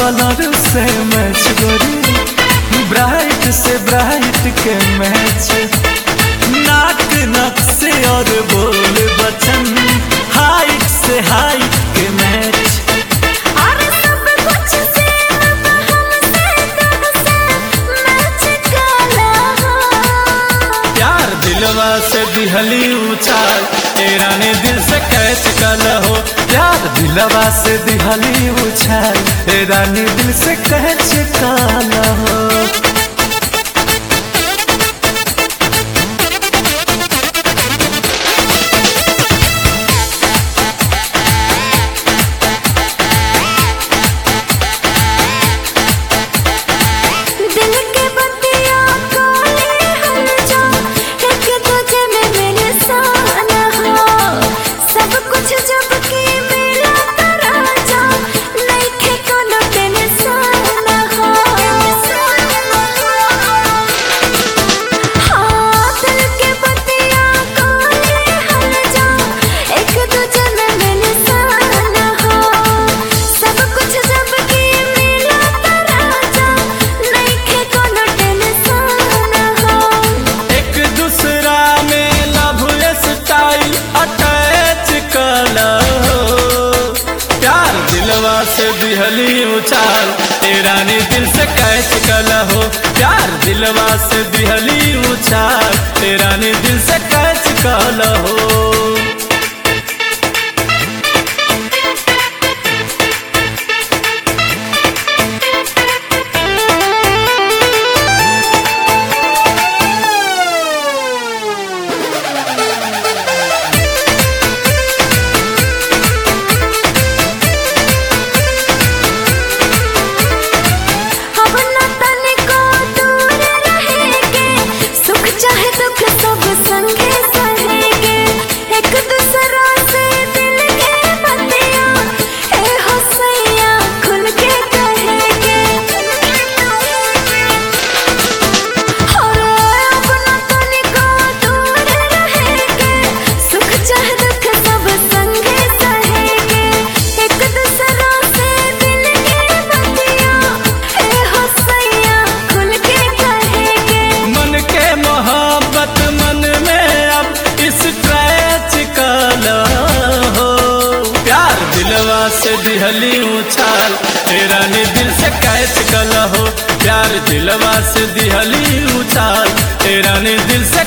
colour से match गोरी bright से ब्राइट के मैच नाक नक से और बोल बचन हाइट से हाइट के मैच अरे सब कुछ से हमसे तुमसे मैच काला प्यार दिलवा से दिहली उछाल तेरा ने दिल से कैच कल हो प्यार दिलवा से दिहली उछाल तेरा ने दिल से कैच कल हो दिल के बत्तियां काले हल जा एक दूजे में मेरे साना हो सब कुछ जब की मेरा तरा जा नहीं थे कोनो टेंशन हो हाँ दिल के बत्तियां काले हल जा एक दूजे में मेरे साना हो सब कुछ जब की मेरा तरा जा नहीं थे कोनो टेंशन हो एक दूसरा में लव स्टाइल अटैच कल प्यार दिलवा से दिहली उछाल तेरा ने दिल से कैच कल हो प्यार दिलवा से दिहली उछाल तेरा ने दिल से कैच कल हो अब न तनिको दूर रहेंगे सुख चाहे दुख सब संगे सहेंगे एक दूसरा से दिल के बतिया ए हसैया खुल के कहेंगे और अब न तनिको दूर रहेंगे सुख चाहे दुख सब संगे सहेंगे एक दूसरा से दिल के बतिया ए हसैया खुल के कहेंगे मन के मोहब्बत मन में अब स्क्रैच कल हो प्यार दिलवा से दिहली उछाल तेरा ने दिल से कैच कल हो प्यार दिलवा से दिहली उछाल तेरा ने दिल से